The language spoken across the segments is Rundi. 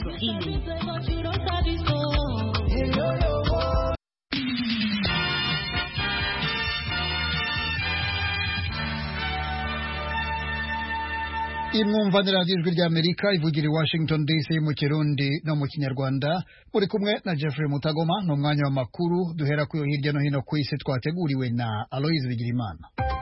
feeling. imwumvanira ijwi ry'amerika ivugira i washington dc mu kirundi no mu kinyarwanda muri kumwe na jeffrey mutagoma ni umwanya w'amakuru duhera kuyo hirya no hino ku isi twateguriwe na aloise bigirimana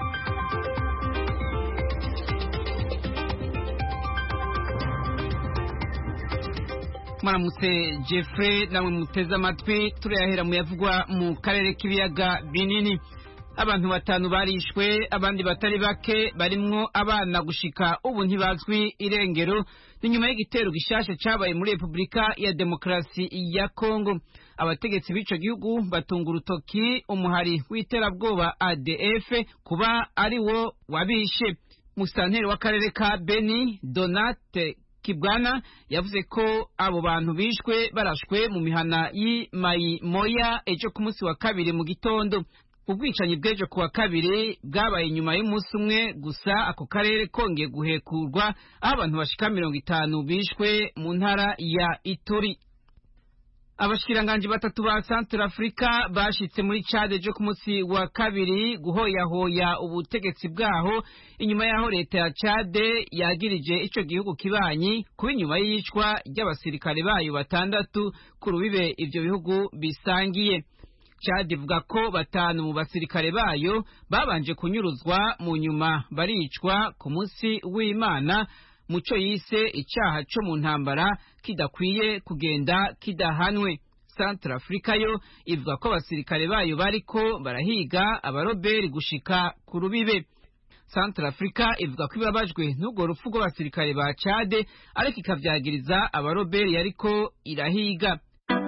mwaramutse jeffrey namwe muteze amatwi turayahera mu yavugwa mu karere k'ibiyaga binini abantu batanu barishwe abandi batari bake barimwo abana gushika ubu ntibazwi irengero ni nyuma y'igitero gishasha cabaye muri repubulika ya demokarasi ya kongo abategetsi b'ico gihugu batunga urutoki umuhari w'iterabwoba adf kuba ari wo wabishe musitanteri w'akarere ka beni donate kibwana yavuze ko abo bantu bishwe barashwe mu mihana y'imayi moya ejo ku munsi wa kabiri mu gitondo ubwicanyi bw'ejo kuwa kabiri bwabaye nyuma y'umunsi umwe gusa ako karere kongeye guhekurwa aho abantu bashika mirongo itanu bishwe mu ntara ya ituri abashikiranganji batatu ba Central Africa bashitse muri Chad ejo ku munsi wa kabiri guhoyahoya ubutegetsi bwaho inyuma yaho leta ya Chad yagirije ico gihugu kibanyi kuba inyuma y'iyicwa ry'abasirikare bayo batandatu ku rubibe ivyo bihugu bisangiye Chad ivuga ko batanu mu basirikare bayo babanje kunyuruzwa mu nyuma baricwa ku munsi w'Imana muco yise icaha co mu ntambara kidakwiye kugenda kidahanwe Central Africa yo ivuga ko abasirikare bayo bariko barahiga abaroberi gushika ku rubibe Central Africa ivuga ko ibabajwe n'ubwo rupfu rw'abasirikare ba Chad ariko ikavyagiriza abaroberi yariko irahiga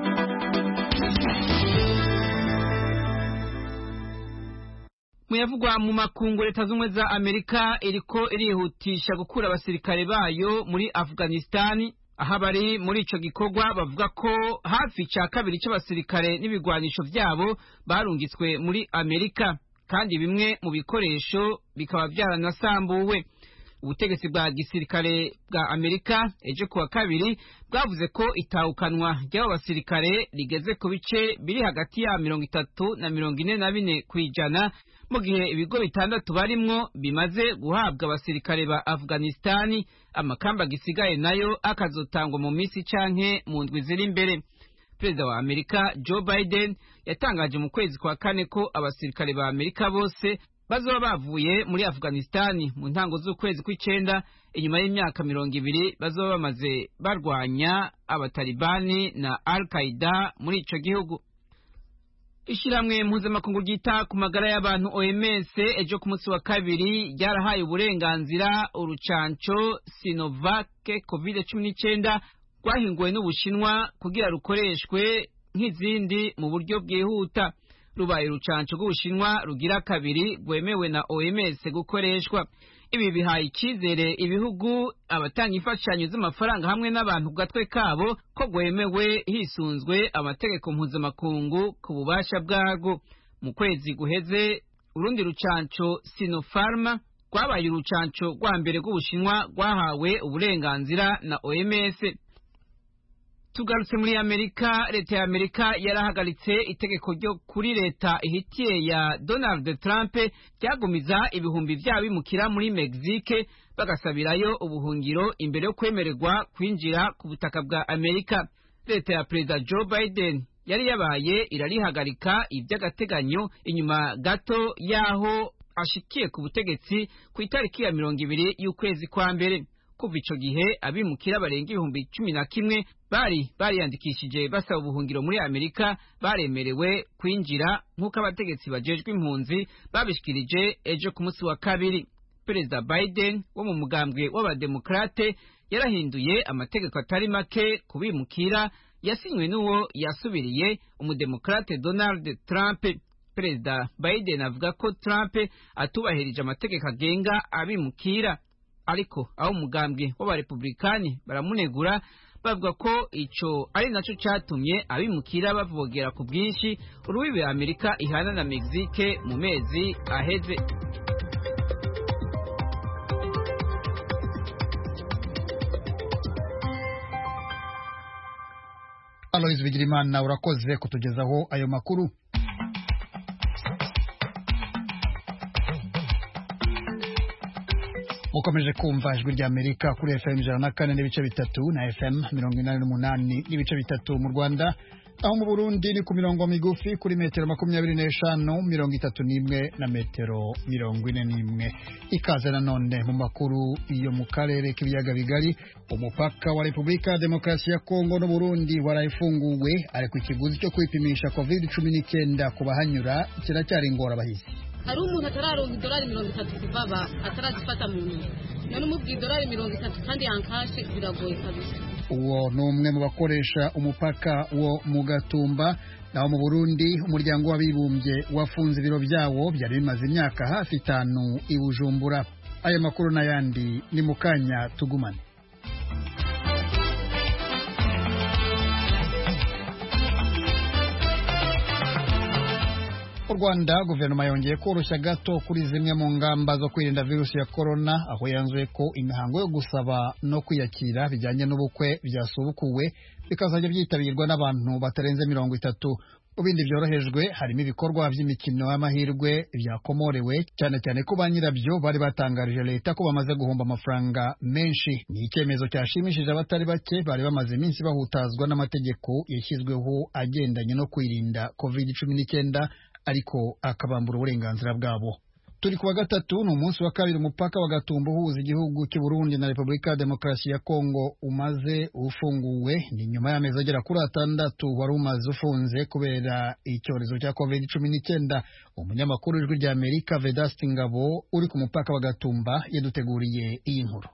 muyavugwa mu makungu leta z'ubumwe za amerika iriko irihutisha gukura abasirikare bayo muri afghanistani aho abari muri ico gikorwa bavuga ko hafi ca kabiri c'abasirikare n'ibigwanisho vyabo barungitswe muri amerika kandi bimwe mu bikoresho bikaba vyaranasambuwe ubutegetsi bwa gisirikare bwa amerika ejo kuwa kabiri bwavuze ko itahukanwa ry'abo basirikare rigeze ku bice biri hagati ya mirongo itatu na mirongo ine na bine kw'ijana mu gihe ibigo bitandatu barimwo bimaze guhabwa abasirikare ba afghanistani amakamba gisigaye nayo akazotangwa mu minsi canke mu ndwi ziri imbere perezida wa amerika joe biden yatangaje mu kwezi kwa kane ko abasirikare ba amerika bose bazoba bavuye muri afghanistani mu ntango z'ukwezi kw'icenda inyuma y'imyaka mirongo ibiri bazoba bamaze barwanya abatalibani na al qaida muri ico gihugu ishyirahamwe mpuzamakungu ryita ku magara y'abantu oms ejo ku munsi wa kabiri ryarahaye uburenganzira urucanco sinovake covid cumi n'icyenda rwahinguwe n'ubushinwa kugira rukoreshwe nk'izindi mu buryo bwihuta rubaye urucanco rw'ubushinwa rugira kabiri rwemewe na oms gukoreshwa ibi bihaye icyizere ibihugu abatanga imfashanyo z'amafaranga hamwe n'abantu ku gatwe kabo ko rwemewe hisunzwe amategeko mpuzamakungu ku bubasha bwarwo mu kwezi guheze urundi rucanco sinopharma rwabaye urucanco rwa mbere rw'ubushinwa rwahawe uburenganzira na oms tugarutse muri amerika leta ya amerika yarahagaritse itegeko ryo kuri leta ihitiye ya donald trump ryagumiza ibihumbi vyabo bimukira muri mexique bagasabirayo ubuhungiro imbere yo kwemererwa kwinjira ku butaka bwa amerika leta ya perezida joe biden yari yabaye irarihagarika ivy'agateganyo inyuma gato y'aho ashikiye ku butegetsi ku itariki ya mirongo ibiri y'ukwezi kwa mbere kuva ico gihe abimukira barenga ibihumbi cumi na kimwe bari bariyandikishije basaba ubuhungiro muri amerika baremerewe kwinjira nk'uko abategetsi bajejwe impunzi babishikirije ejo ku munsi wa kabiri perezida biden wo mu mugambwe w'abademokrate yarahinduye amategeko atari make ku bimukira yasinywe n'uwo yasubiriye umudemokrate donald trump perezida biden avuga ko trump atubahirije amategeko agenga abimukira ariko aho umugambwe w'abarepublikani baramunegura bavuga ko ico ari naco catumye abimukira bavogera ku bwinshi urubibe amerika ihana na mexique mu mezi aheze aloyizi bigirimana urakoze kutugezaho ayo makuru mukomeje kumva ijwi rya amerika kuri fm ijana na kane n'ibice bitatu na fm mirongo inani n'umunani n'ibice bitatu mu rwanda aho mu burundi ni ku mirongo migufi kuri metero makumyabiri n'eshanu mirongo itatu n'imwe na metero mirongo ine n'imwe ikaze nanone mu makuru yo mu karere k'ibiyaga bigari umupaka wa repubulika ya demokarasi ya kongo n'uburundi warayifunguwe ariko ikiguzi cyo kwipimisha covid cumi n'icyenda ku bahanyura kiracyari ingorabahizi hari umuntu atararonka idolari mirongo itatu kuva atarazifata mu ntoki none umubwiye idolari mirongo itatu kandi yankashe biragoye kabisa uwo ni umwe mu bakoresha umupaka wo mu gatumba naho mu burundi umuryango w'abibumbye wafunze ibiro byawo byari bimaze imyaka hafi itanu i bujumbura aya makuru n'ayandi ni mu kanya tugumane mu rwanda guverinoma yongeye koroshya gato kuri zimwe mu ngamba zo kwirinda virusi ya korona aho yanzuye ko imihango yo gusaba no kwiyakira bijyanye n'ubukwe byasubukuwe bikazajya byitabirwa n'abantu batarenze mirongo itatu mu bindi byorohejwe harimo ibikorwa by'imikino y'amahirwe byakomorewe cyane cyane ko ba nyirabyo bari batangarije leta ko bamaze guhomba amafaranga menshi ni icyemezo cyashimishije abatari bake bari bamaze iminsi bahutazwa n'amategeko yashyizweho agendanye no kwirinda covid cumi n'icyenda ariko akabambura uburenganzira bwabo turi ku wa gatatu ni umunsi wa kabiri umupaka wa gatumba uhuza igihugu cy'u Burundi na repubulika ya demokarasi ya kongo umaze ufunguwe ni nyuma y'amezi agera kuri atandatu wari umaze ufunze kubera icyorezo cya covid cumi n'icyenda umunyamakuru w'ijwi rya amerika vedasti ngabo uri ku mupaka wa gatumba yaduteguriye iyi nkuru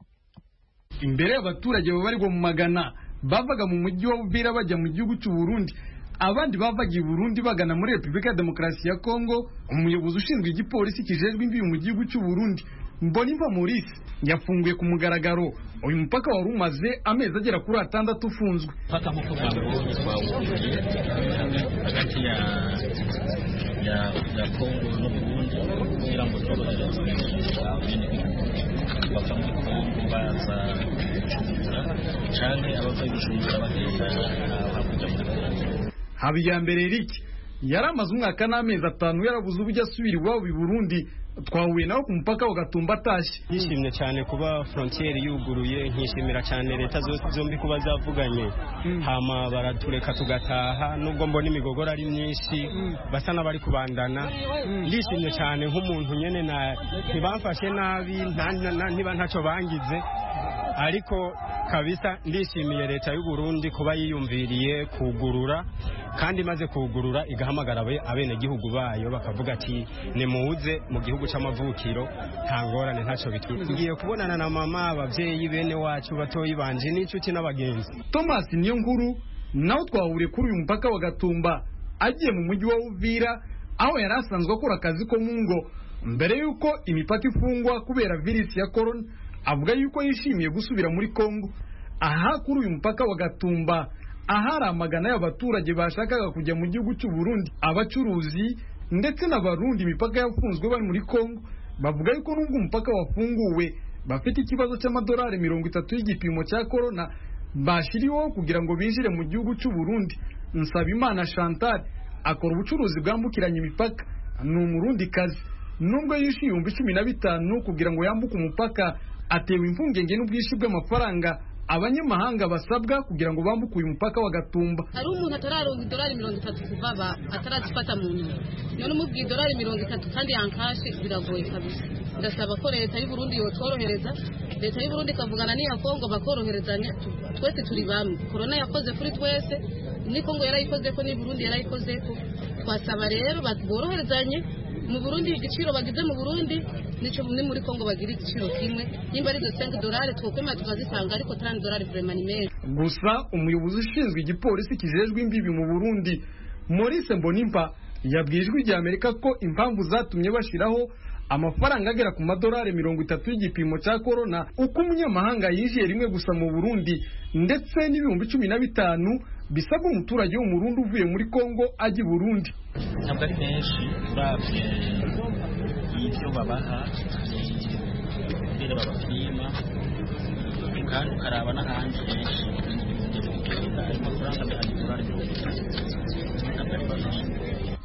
imbere y'abaturage babarirwa mu magana bavaga mu mujyi wa Uvira bajya mu gihugu cy'u Burundi abandi bavaga i Burundi bagana muri Repubulika ya Demokarasi ya Kongo umuyobozi ushinzwe igipolisi kijejwe imbibi mu gihugu cy'u Burundi Mbonimpa Maurice yafunguye ku mugaragaro uyu mupaka wari umaze amezi agera kuri atandatu ufunzwe mpaka nk'uko mwabonye twawufungiye hagati ya ya ya Kongo no Burundi kugira ngo tworohereze abenegihugu bava muri Kongo baza Bujumbura canke abava i Bujumbura bagenda hakurya muri Kongo Habiyambere Eric yari amaze umwaka n'amezi atanu yarabuze uburyo asubira iwabo i Burundi twahuye nawe ku mupaka wa Gatumba atashye yishimye cyane kuba frontiere yuguruye nkishimira cyane leta zombi kuba zavuganye hama baratureka tugataha nubwo mbona imigogoro ari myinshi basa n'abari kubandana ndishimye cyane nk'umuntu nyene na ntibamfashe nabi ntiba ntacyo bangize ariko kabisa ndishimiye leta y'u Burundi kuba yiyumviriye kugurura kandi imaze kugurura igahamagara abenegihugu bayo bakavuga ati nimuze mu gihugu c'amavukiro nta ngorane ntacyo bitwiye ngiye kubonana na mama abavyeyi bene wacu batoyi banje n'inshuti n'abagenzi Thomas niyo nkuru nawe twahuriye kuri uyu mupaka wa Gatumba agiye mu mujyi wa Uvira aho yari asanzwe akora akazi ko mu ngo mbere y'uko imipaka ifungwa kubera virusi ya corona avuga yuko yishimiye gusubira muri Kongo aha kuri uyu mupaka wa Gatumba ahari amagana y'abaturage bashakaga kujya mu gihugu cy'u Burundi abacuruzi ndetse n'abarundi imipaka yafunzwe bari muri Kongo bavuga yuko nubwo umupaka wafunguwe bafite ikibazo cy'amadolari mirongo itatu y'igipimo cya corona bashiriweho kugira ngo binjire mu gihugu cy'u Burundi Nsabimana Chantal akora ubucuruzi bwambukiranya imipaka ni umurundi kazi nubwo yishyuye ibihumbi cumi na bitanu kugira ngo yambuke umupaka atewe impungenge n'ubwinshi bw'amafaranga abanyamahanga basabwa kugira ngo bambuke uyu mupaka wa Gatumba hari umuntu atararonka idolari mirongo itatu kuva atarazifata mu ntoki none umubwiye idolari mirongo itatu kandi yankashe biragoye kabisa ndasaba ko leta y'u Burundi yotworohereza leta y'u Burundi ikavugana n'iya Kongo bakoroherezanya twese turi bamwe korona yakoze kuri twese ni Kongo yarayikoze ko ni Burundi yarayikoze ko twasaba rero boroherezanye mu Burundi igiciro bagize mu Burundi nico ni muri Kongo bagira igiciro kimwe nimba ari 5 dolari twokwema tukazitanga ariko 30 dolari vraiment ni meza gusa umuyobozi ushinzwe igipolisi kijejwe imbibi mu Burundi Maurice Mbonimpa yabwiye ijwi rya Amerika ko impamvu zatumye bashiraho amafaranga agera ku madolari mirongo itatu y'igipimo cya corona uko umunyamahanga yinjiye rimwe gusa mu Burundi ndetse n'ibihumbi cumi na bitanu bisabwa umuturage w'umurundi uvuye muri Kongo ajya i Burundi ntabwo ari menshi uravye ibyo babaha ingene babapima kandi ukaraba n'ahandi henshi ayo mafaranga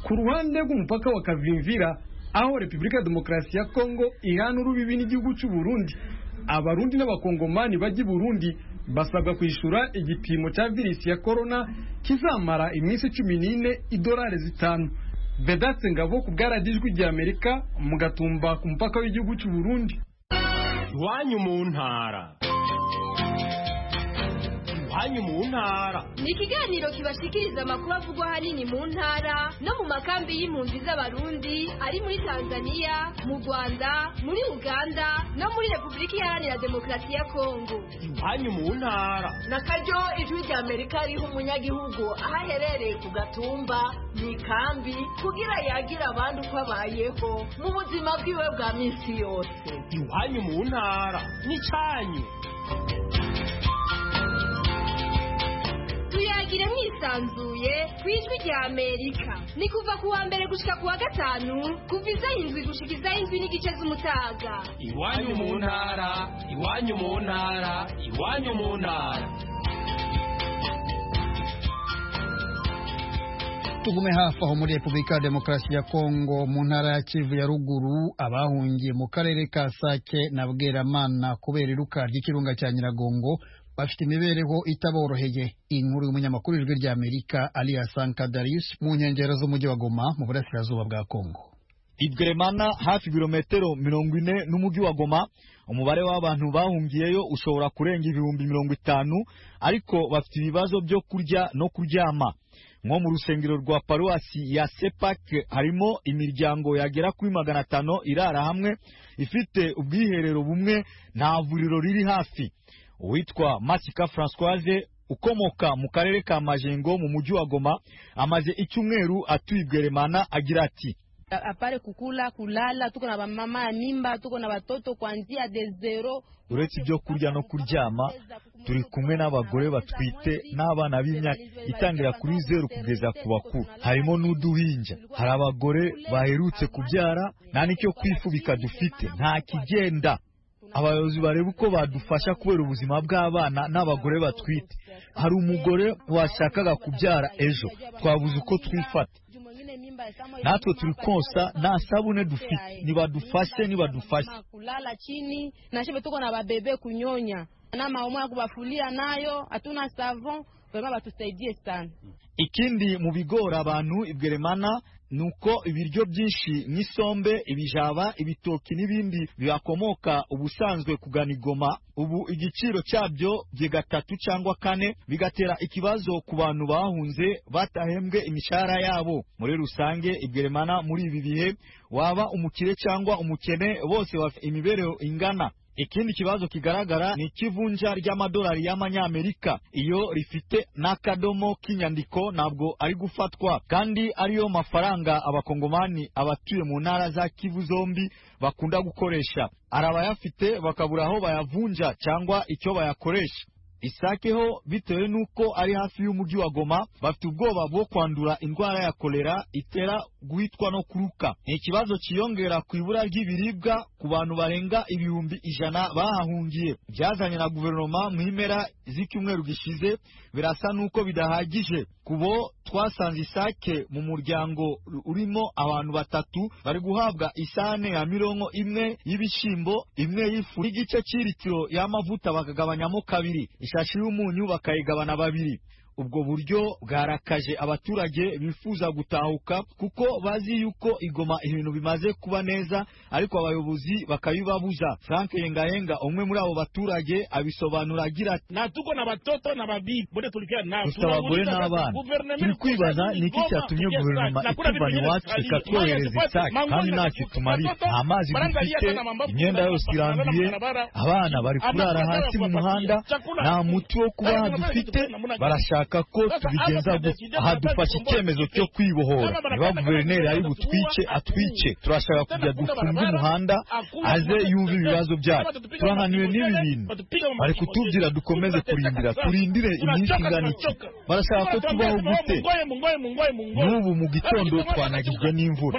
ku ruhande rw'umupaka wa kavimvira aho repubulika ya demokarasi ya kongo ihana urubibi n'igihugu cy'u burundi abarundi n'abakongomani bajya i burundi basabwa kwishyura igipimo cya virusi ya korona kizamara iminsi cumi n'ine idolari zitanu vedatse ngabo ku bwaradijwi rya amerika mu gatumba ku mupaka w'igihugu cy'u burundi iwanyu mu ntara iwanyu mu ntara ni ikiganiro kibashikiriza amakuru avugwa ahanini mu ntara no mu makambi y'impunzi z'abarundi ari muri tanzania mu rwanda muri uganda no muri repubulika iharanira demokarasi ya kongo iwanyu mu ntara na karyo ijwi rya amerika riha umunyagihugu aho aherereye ku gatumba mu ikambi kugira yagira abandi uko abayeho mu buzima bwiwe bwa minsi yose iwanyu mu ntara n'icyanyu tuyagire mwisanzuye ku ijwi rya amerika ni kuva ku wa mbere gushika ku wa gatanu kuva izaho indwi gushika izaho indwi n'igice z'umutaga iwanyu mu ntara iwanyu mu ntara iwanyu mu ntara tugume hafi aho muri repubulika ya demokarasi ya kongo mu ntara ya kivu ya ruguru abahungiye mu karere ka sake na bweramana kubera iruka ry'ikirunga cya nyiragongo bafite imibereho itaboroheye inkuru y'umunyamakuru ijwi rya amerika aliya sankadarius mu nkengero z'umujyi wa goma mu burasirazuba bwa kongo ibweremana hafi ibirometero mirongo ine n'umujyi wa goma umubare w'abantu bahungiyeyo ushobora kurenga ibihumbi mirongo itanu ariko bafite ibibazo byo kurya no kuryama nko mu rusengero rwa paruwasi ya sepak harimo imiryango yagera kuri magana atanu irara hamwe ifite ubwiherero bumwe nta vuriro riri hafi uwitwa masika francoise ukomoka mu karere ka majengo mu mujyi wa goma amaze icyumweru atuye ibweremana agira ati apare kukula kulala tuko na bamama ya mimba tuko na batoto kuanzia de zero uretse ibyo kurya no kuryama turi kumwe n'abagore batwite n'abana b'imyaka itangira kuri zeru kugeza ku bakuru harimo n'uduhinja hari abagore baherutse kubyara nta n'icyo kwifubika dufite nta kigenda abayobozi bareba uko badufasha kubera ubuzima bw'abana n'abagore batwite hari umugore washakaga kubyara ejo twabuze uko twifata natwe turi konsa nta sabune dufite nibadufashe nibadufashe kulala chini na shebe tuko na babebe kunyonya na maomo ya kubafulia nayo hatuna savon vraiment batusaidie sana ikindi mu bigora abantu ibweremana ni uko ibiryo byinshi nk'isombe ibijaba ibitoki n'ibindi bibakomoka ubusanzwe kugana igoma ubu igiciro cyabyo bye gatatu cyangwa kane bigatera ikibazo ku bantu bahunze batahembwe imishahara yabo muri rusange ibweremana muri ibi bihe waba umukire cyangwa umukene bose bafite imibereho ingana ikindi kibazo kigaragara ni ikivunja ry'amadolari y'amanyamerika iyo rifite n'akadomo k'inyandiko ntabwo ari gufatwa kandi ariyo mafaranga abakongomani abatuye mu ntara za kivu zombi bakunda gukoresha hari abayafite bakabura aho bayavunja cyangwa icyo bayakoresha isakeho bitewe n'uko ari hafi y'umujyi wa goma bafite ubwoba bwo kwandura indwara ya kolera itera guhitwa no kuruka ni ikibazo cyiyongera ku ibura ry'ibiribwa ku bantu barenga ibihumbi ijana bahahungiye byazanye na guverinoma mu mpera z'icyumweru gishize birasa n'uko bidahagije kubo twasanze isake mu muryango urimo abantu batatu bari guhabwa isahane ya mirongo imwe y'ibishyimbo imwe y'ifu n'igice cy'iritiro y'amavuta bakagabanyamo kabiri ishashi y'umunyu bakayigabana babiri ubwo buryo bwarakaje abaturage bifuza gutahuka kuko bazi yuko igoma ibintu bimaze kuba neza ariko abayobozi bakabibabuza frank yengayenga umwe muri abo baturage abisobanura agira ati natuko na batoto na babibi bote tulikia nao gusa abagore n'abana turi kwibaza ni iki cyatumye guverinoma ituvana iwacu ikatwohereza isake kandi ntacyo tumarira nta mazi dufite imyenda yose iranduye abana bari kurara hasi mu muhanda nta muti wo kubaha dufite barashaka ko tubigenza gutya aha dufashe icyemezo cyo kwibohora niba guverineri ari butwice atwice turashaka kujya dufunga umuhanda aze yumve ibibazo byacu turananiwe n'ibi bintu bari kutubwira dukomeze kurindira turindire iminsi ingana iki barashaka ko tubaho gute n'ubu mu gitondo twanagizwe n'imvura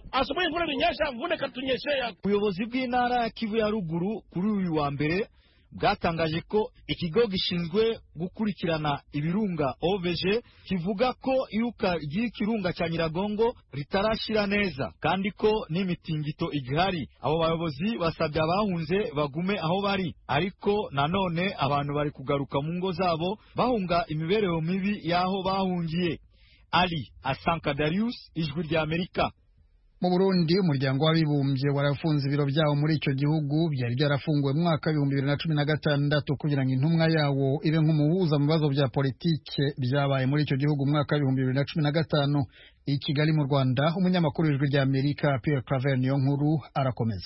ubuyobozi bw'intara ya kivu ya ruguru kuri uyu wa mbere bwatangaje ko ikigo gishinzwe gukurikirana ibirunga OVG kivuga ko iyuka ry'ikirunga cya Nyiragongo ritarashira neza kandi ko n'imitingito igihari abo bayobozi basabye abahunze bagume aho bari ariko nanone abantu bari kugaruka mu ngo zabo bahunga imibereho mibi y'aho bahungiye Ali Asanka Darius ijwi rya Amerika mu Burundi umuryango w'abibumbye warafunze ibiro byawo muri icyo gihugu byari byarafunguwe mu mwaka w'ibihumbi bibiri na cumi na gatandatu kugira ngo intumwa yawo ibe nk'umuhuza mu bibazo bya politike byabaye muri icyo gihugu mu mwaka w'ibihumbi bibiri na cumi na gatanu i Kigali mu Rwanda umunyamakuru w'ijwi rya Amerika Pierre Claver niyo nkuru arakomeza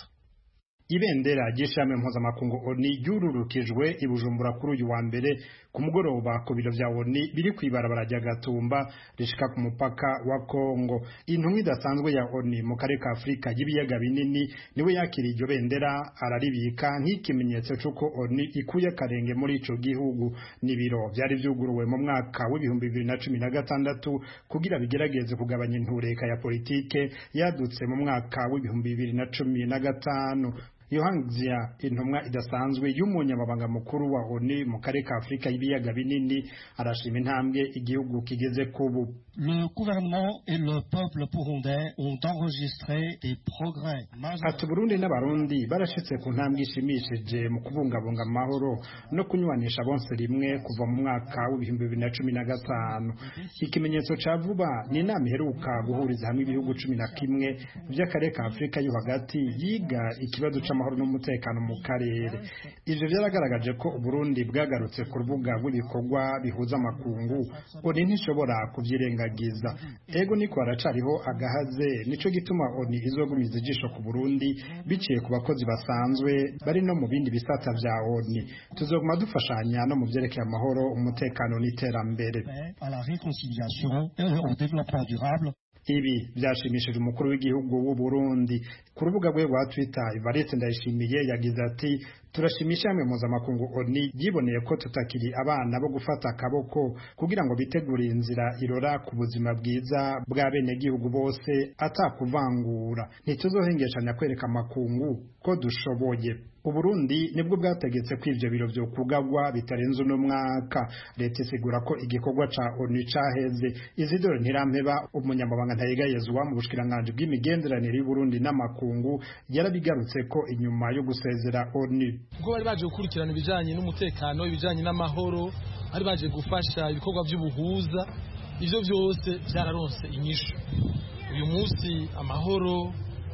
ibendera ry'ishami mpuzamakungu oni ryururukijwe i bujumbura kuri uyu wa mbere ku mugoroba ku biro vya oni biri kw'ibarabara rya gatumba rishika ku mupaka wa kongo intumwa idasanzwe ya oni mu karere ka afurika y'ibiyaga binini niwe yakiriye iryo bendera araribika nk'ikimenyetso c'uko oni ikuye akarenge muri ico gihugu n'ibiro vyari vyuguruwe mu mwaka w'ibihumbi bibiri na cumi na gatandatu kugira bigerageze kugabanya intureka ya politike yadutse mu mwaka w'ibihumbi bibiri na cumi na gatanu yohangzia intumwa idasanzwe y'umunyamabanga mukuru wa ONU mu karere ka Afurika y'ibiyaga binini arashima intambwe igihugu kigeze kubu Le gouvernement et le peuple burundais ont enregistré des progrès ati Burundi n'abarundi barashitse ku ntambwe ishimishije mu kubungabunga amahoro no kunywanisha bonse rimwe kuva mu mwaka w'ibihumbi bibiri na cumi na gatanu ikimenyetso ca vuba ni inama iheruka guhuriza hamwe ibihugu cumi na kimwe vy'akarere ka Afurika yo hagati yiga ikibazo c'amahoro n'umutekano mu karere ivyo vyaragaragaje ko Burundi bwagarutse ku rubuga rw'ibikorwa bihuza amakungu oni ntishobora kuvyirengagiza ego niko haracariho agahaze nico gituma oni izogumiza ijisho ku Burundi biciye ku bakozi basanzwe bari no mu bindi bisata vya oni tuzoguma dufashanya no mu vyerekeye amahoro umutekano n'iterambere à la réconciliation et au développement durable ibi byashimishije umukuru w'igihugu w'u Burundi ku rubuga rwe rwa Twitter Evariste Ndayishimiye yagize ati turashimisha hamwe mpuzamakungu ONU yiboneye ko tutakiri abana bo gufata akaboko kugira ngo bitegure inzira irora ku buzima bwiza bwa bene gihugu bose atakuvangura ntituzohengeshanya kwereka amakungu ko dushoboye Uburundi nibwo bwategetse ko ivyo biro vyo kugagwa bitarenze uno mwaka leta isigura ko igikorwa ca ONU caheze Isidore Ntirampeba umunyamabanga ntayegayezwa mu bushikiranganje bw'imigenderanire y'Uburundi n'amakungu yarabigarutse ko inyuma yo gusezera ONU ubwo bari baje gukurikirana ibijanye n'umutekano ibijanye n'amahoro bari baje gufasha ibikorwa by'ubuhuza ivyo byose byararonse inyishu uyu munsi amahoro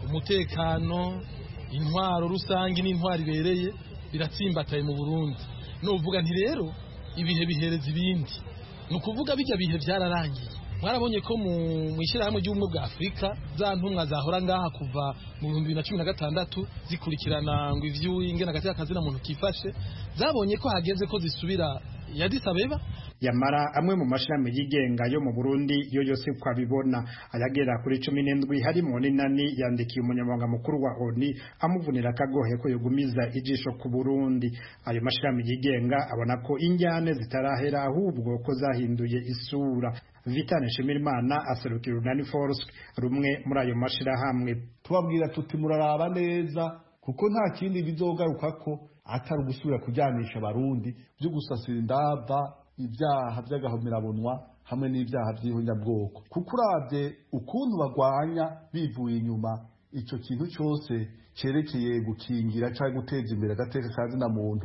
umutekano intwaro rusange n'intwaro ibereye biratsimbataye mu Burundi nuvuga nti rero ibihe bihereza ibindi ni ukuvuga bijya bihe byararangiye mwarabonye ko mu ishyirahamwe ry'ubumwe bwa afurika za ntumwa zahora ngaha kuva mu bihumbi bibiri na cumi na gatandatu zikurikirana ngo ivy'ingene agati k'akazina muntu kifashe zabonye ko hageze ko zisubira ya Addis Abeba yamara amwe mu mashirahamwe yigenga yo mu Burundi yo yose kwabibona ayagera kuri cumi n'indwi harimo n'inani yandikiye umunyamabanga mukuru wa ONU amuvunira akagohe ko yogumiza ijisho ku Burundi ayo mashirahamwe yigenga abona ko injyane zitarahera ahubwo ko zahinduye isura Vitane Shimirimana aserukira Unani Force rumwe muri ayo mashirahamwe tubabwira tuti muraraba neza kuko nta kindi bizogaruka ko atari ugusubira kujyanisha abarundi byo gusasira indava ibyaha by'agahomerabunwa hamwe n'ibyaha by'ihonyabwoko kuko urabye ukuntu bagwanya bivuye inyuma icyo kintu cyose cyerekeye gukingira cyangwa guteza imbere agateka ka zina muntu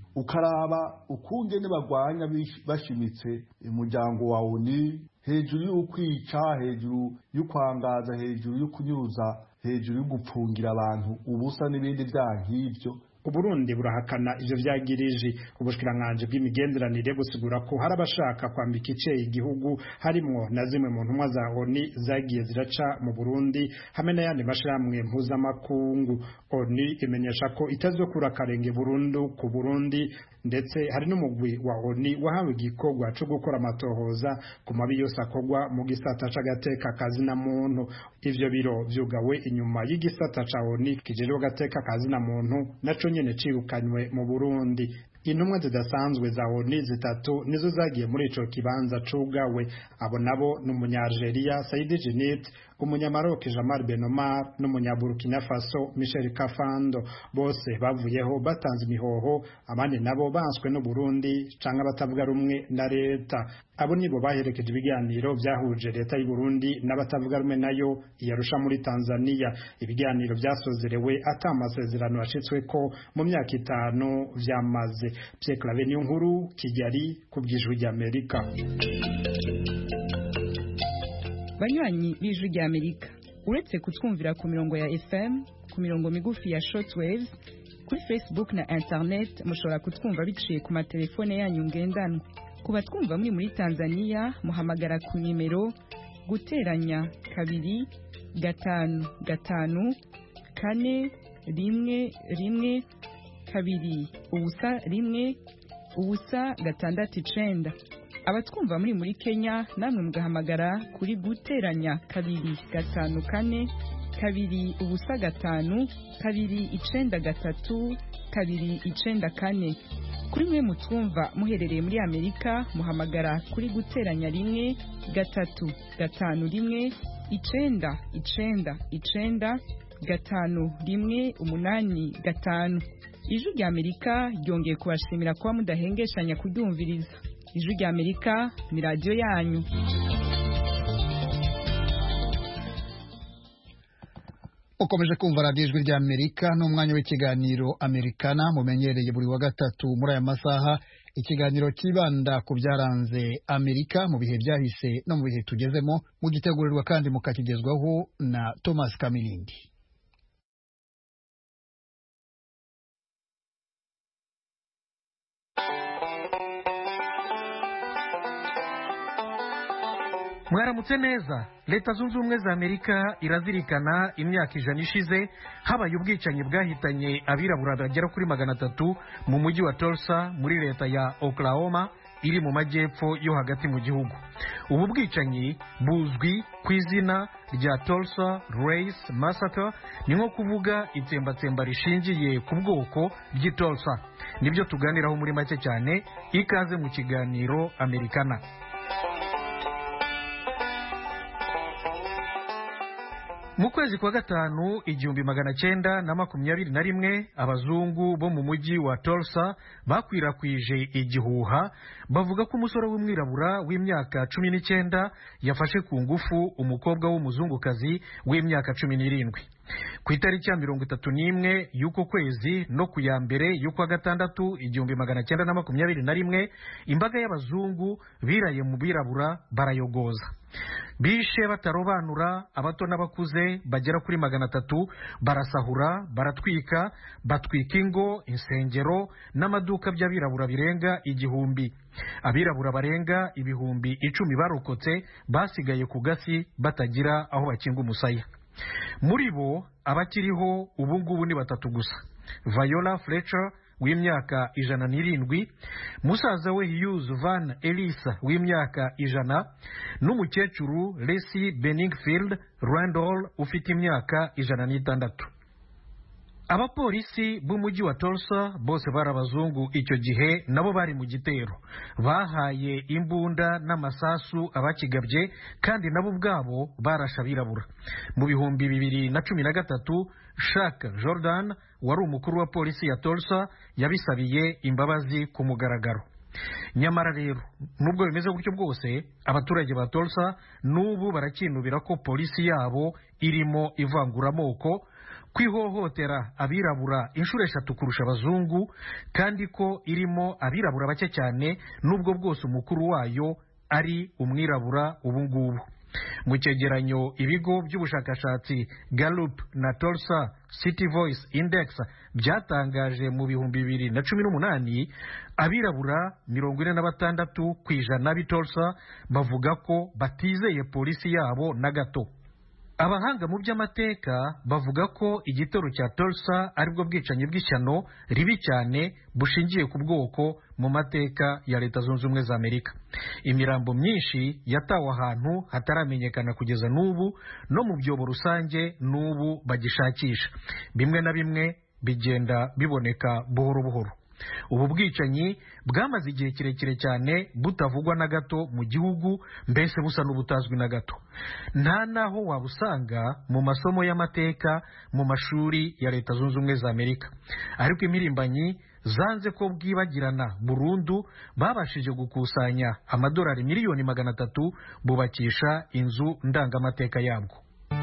ukaraba ukungene bagwanya bashimitse umuryango wa oni hejuru y'ukwica hejuru y'ukwangaza hejuru y'ukunyuruza hejuru y'ugupfungira abantu ubusa n'ibindi byaha nk'ibyo Uburundi burahakana ivyo vyagirije ubushikiranganje bw'imigenderanire busigura ko hari abashaka kwambika ice igihugu harimwo na zimwe mu ntumwa za ONU zagiye ziraca mu Burundi hamwe n'ayandi mashirahamwe mpuzamakungu ONU imenyesha ko itazokura karenge burundu ku Burundi ndetse hari n'umugwi wa ONU wahawe igikorwa co gukora amatohoza ku mabi yose akorwa mu gisata c'agateka kazina muntu ivyo biro vyugawe inyuma y'igisata ca ONU kijejwe agateka kazina muntu naco nyene cirukanywe mu Burundi intumwa zidasanzwe za ONU zitatu nizo zagiye muri ico kibanza cugawe abo nabo ni umunyalgeria Saidi Djinnit umunyamaroke Jamal Benomar n'umunyaburkina Faso Michel Kafando bose bavuyeho batanze imihoho abandi nabo banswe n'u Burundi canke abatavuga rumwe na leta abo nibo baherekeje ibiganiro vyahuje leta y'u Burundi n'abatavuga rumwe nayo iyarusha muri Tanzania ibiganiro vyasozerewe ata amasezerano yashitsweko mu myaka itanu vyamaze Pierre Claver niyo nkuru Kigali ku bw'ijwi ry'Amerika banywanyi b'ijwi ry'Amerika uretse kutwumvira ku mirongo ya FM ku mirongo migufi ya shortwaves kuri Facebook na internet mushobora kutwumva biciye ku matelefone yanyu ngendanwa ku batwumva muri muri Tanzania muhamagara ku nimero guteranya kabiri gatanu gatanu kane rimwe rimwe kabiri ubusa rimwe ubusa gatandatu icenda abatwumva muri muri Kenya namwe mugahamagara kuri guteranya kabiri gatanu kane kabiri ubusa gatanu kabiri icenda gatatu kabiri icenda kane kuri mwe mutwumva muherereye muri Amerika muhamagara kuri guteranya rimwe gatatu gatanu rimwe icenda icenda icenda gatanu rimwe umunani gatanu ijwi rya Amerika ryongeye kubashimira kuba mudahengeshanya kuryumviriza ijwi rya Amerika ni radiyo yanyu ukomeje kumva radiyo ijwi rya amerika n'umwanya w'ikiganiro amerikana mumenyereye buri wa gatatu muri aya masaha ikiganiro kibanda ku byaranze amerika mu bihe byahise no mu bihe tugezemo mugitegurirwa kandi mukakigezwaho na thomas kamirindi mwaramutse neza leta zunze ubumwe za amerika irazirikana imyaka ijana ishize habaye ubwicanyi bwahitanye abirabura bagera kuri magana atatu mu mujyi wa Tulsa muri leta ya oklahoma iri mu majyepfo yo hagati mu gihugu ubu bwicanyi buzwi ku izina rya Tulsa Race Massacre ni nko kuvuga itsembatsemba rishingiye ku bwoko ry'i Tulsa nibyo tuganiraho muri make cyane ikaze mu kiganiro amerikana mu kwezi kwa gatanu igihumbi magana cyenda na makumyabiri na rimwe abazungu bo mu mujyi wa Tulsa bakwirakwije igihuha bavuga ko umusore w'umwirabura w'imyaka cumi n'icyenda yafashe ku ngufu umukobwa w'umuzungukazi w'imyaka cumi n'irindwi ku itariki ya mirongo itatu n'imwe y'uko kwezi no ku ya mbere y'ukwa gatandatu igihumbi magana cyenda na makumyabiri na rimwe imbaga y'abazungu biraye mu birabura barayogoza bishe batarobanura abato n'abakuze bagera kuri magana atatu barasahura baratwika batwika ingo insengero n'amaduka by'abirabura birenga igihumbi abirabura barenga ibihumbi icumi barokotse basigaye ku gasi batagira aho bakinga umusaya muri bo abakiriho ubu ngubu ni batatu gusa viola fletcher w'imyaka ijana n'irindwi musaza we Hughes Van Elisa w'imyaka ijana n'umukecuru Lacey Benningfield Randall ufite imyaka ijana n'itandatu abapolisi b'umujyi wa Tulsa bose bari abazungu icyo gihe nabo bari mu gitero bahaye imbunda n'amasasu abakigabye kandi nabo ubwabo barashe abirabura mu bihumbi bibiri na cumi na gatatu Shaka Jordan wari umukuru wa polisi ya Tulsa yabisabiye imbabazi ku mugaragaro nyamara rero nubwo bimeze gutyo bwose abaturage ba Tulsa n'ubu barakinubira ko polisi yabo irimo ivanguramoko kwihohotera abirabura inshuro eshatu kurusha abazungu kandi ko irimo abirabura bake cyane n'ubwo bwose umukuru wayo ari umwirabura ubu ngubu mu cyegeranyo ibigo by'ubushakashatsi Gallup na Tulsa City Voice Index byatangaje mu bihumbi bibiri na cumi n'umunani abirabura mirongo ine na batandatu ku ijana b'i Tulsa bavuga ko batizeye polisi yabo na gato abahanga mu by'amateka bavuga ko igitero cya Tulsa aribwo bwicanyi bw'ishyano ribi cyane bushingiye ku bwoko mu mateka ya leta zunze ubumwe za amerika imirambo myinshi yatawe ahantu hataramenyekana kugeza n'ubu no mu byobo rusange n'ubu bagishakisha bimwe na bimwe bigenda biboneka buhoro buhoro ubu bwicanyi bwamaze igihe kirekire cyane butavugwa na gato mu gihugu mbese busa n'ubutazwi na gato nta n'aho wabusanga mu masomo y'amateka mu mashuri ya leta zunze ubumwe za amerika ariko impirimbanyi zanze ko bwibagirana burundu babashije gukusanya amadolari miliyoni magana atatu bubakisha inzu ndangamateka yabwo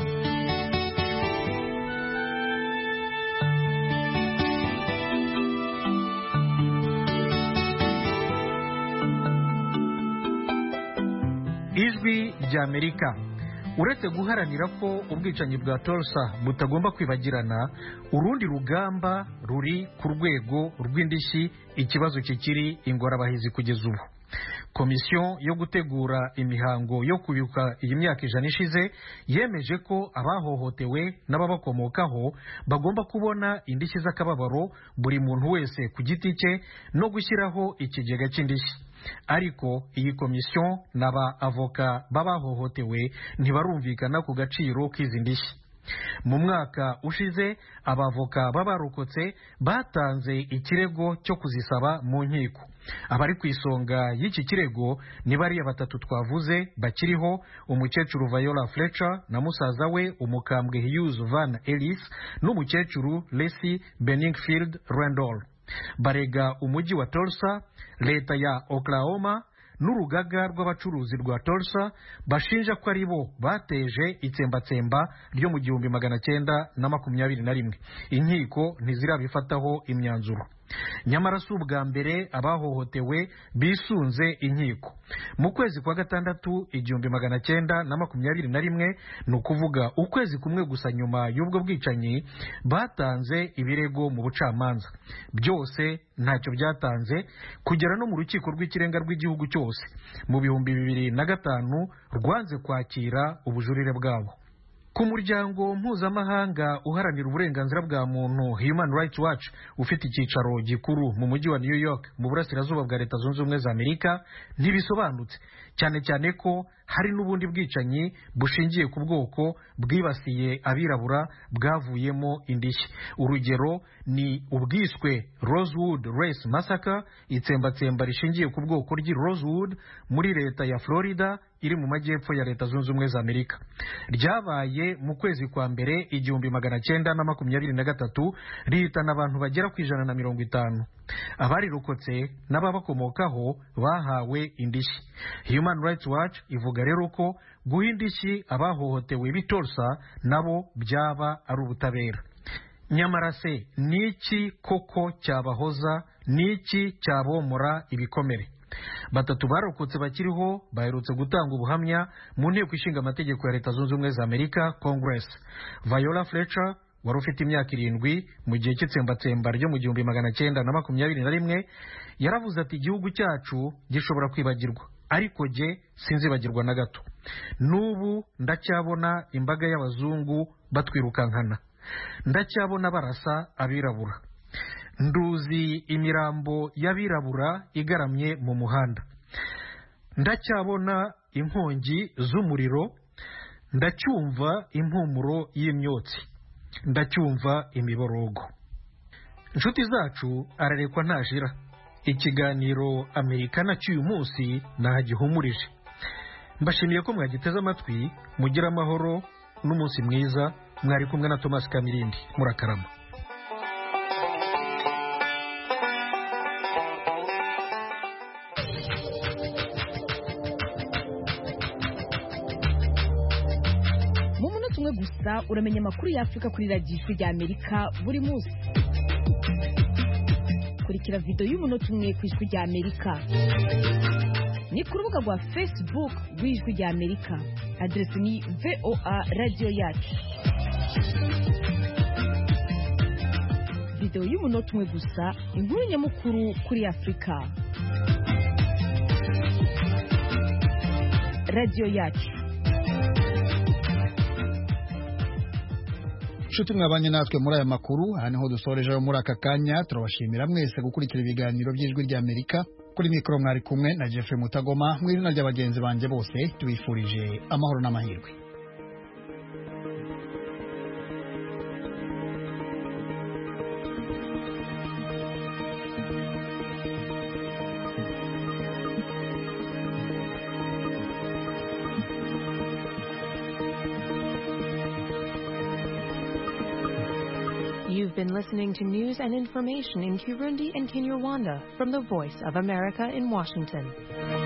ijwi ry'amerika uretse guharanira ko ubwicanyi bwa torsa butagomba kwibagirana urundi rugamba ruri ku rwego rw'indishyi ikibazo kikiri ingorabahizi kugeza ubu komisiyo yo gutegura imihango yo kwibuka iyi myaka ijana ishize yemeje ko abahohotewe n'ababakomokaho bagomba kubona indishyi z'akababaro buri muntu wese ku giti cye no gushyiraho ikigega cy'indishyi ariko iyi komisiyo n'aba avoka b'abahohotewe ntibarumvikana ku gaciro k'izi ndishyi mu mwaka ushize abavoka b'abarokotse batanze ikirego cyo kuzisaba mu nkiko abari ku isonga y'iki kirego ni bariya batatu twavuze bakiriho umukecuru viola fletcher na musaza we umukambwe hughes van ellis n'umukecuru lesi benningfield randall barega umujyi wa Tulsa leta ya Oklahoma n'urugaga rw'abacuruzi rwa Tulsa bashinja ko ari bo bateje itsembatsemba ryo mu gihumbi magana cyenda na makumyabiri na rimwe inkiko ntizirabifataho imyanzuro nyamara si ubwa mbere abahohotewe bisunze inkiko mu kwezi kwa gatandatu igihumbi magana cyenda na makumyabiri na rimwe ni ukuvuga ukwezi kumwe gusa nyuma y'ubwo bwicanyi batanze ibirego mu bucamanza byose ntacyo byatanze kugera no mu rukiko rw'ikirenga rw'igihugu cyose mu bihumbi bibiri na gatanu rwanze kwakira ubujurire bwabo ku muryango mpuzamahanga uharanira uburenganzira bwa muntu human rights watch ufite icyicaro gikuru mu mujyi wa new york mu burasirazuba bwa leta zunze ubumwe za amerika ntibisobanutse cyane cyane ko hari n'ubundi bwicanyi bushingiye ku bwoko bwibasiye abirabura bwavuyemo indishyi urugero ni ubwiswe rosewood race massacre itsembatsemba rishingiye ku bwoko ry'i rosewood muri leta ya florida iri mu majyepfo ya leta zunze ubumwe za amerika ryabaye mu kwezi kwa mbere igihumbi magana cyenda na makumyabiri na gatatu rihitana abantu bagera ku ijana na mirongo itanu abarirokotse n'ababakomokaho bahawe indishyi human rights watch ivuga rero ko guha indishyi abahohotewe bitorsa nabo byaba ari ubutabera nyamara se ni iki koko cyabahoza ni iki cyabomora ibikomere batatu barokotse bakiriho baherutse gutanga ubuhamya mu nteko ishinga amategeko ya leta zunze ubumwe za amerika congress viola fletcher wari ufite imyaka irindwi mu gihe cy'itsembatsemba ryo mu gihumbi magana cyenda na makumyabiri na rimwe yaravuze ati igihugu cyacu gishobora kwibagirwa ariko jye sinzibagirwa na gato n'ubu ndacyabona imbaga y'abazungu batwirukankana ndacyabona barasa abirabura nduzi imirambo y'abirabura igaramye mu muhanda ndacyabona inkongi z'umuriro ndacyumva impumuro y'imyotsi ndacyumva imiborogo inshuti zacu ararekwa ntajira ikiganiro amerikana cy'uyu munsi ntagihumurije mbashimiye ko mwagiteze amatwi mugira amahoro n'umunsi mwiza mwari kumwe na thomas kamirindi murakarama mu munota umwe gusa uramenya amakuru y'afurika kuri radiyo ijwi rya amerika buri munsi kurikira videwo y'umunota umwe ku ijwi rya amerika ni ku rubuga rwa facebook rw'ijwi rya amerika aderesi ni voa radiyo yacu videwo y'umunota umwe gusa inkuru nyamukuru kuri afurika radiyo yacu nshuti mwabanye natwe muri aya makuru aha niho dusorejeho muri aka kanya turabashimira mwese gukurikira ibiganiro by'ijwi ry'amerika kuri mikoro mwari kumwe na jeffrey mutagoma mu izina rya bagenzi banjye bose tubifurije amahoro n'amahirwe You've been listening to news and information in Kirundi and Kinyarwanda from the Voice of America in Washington.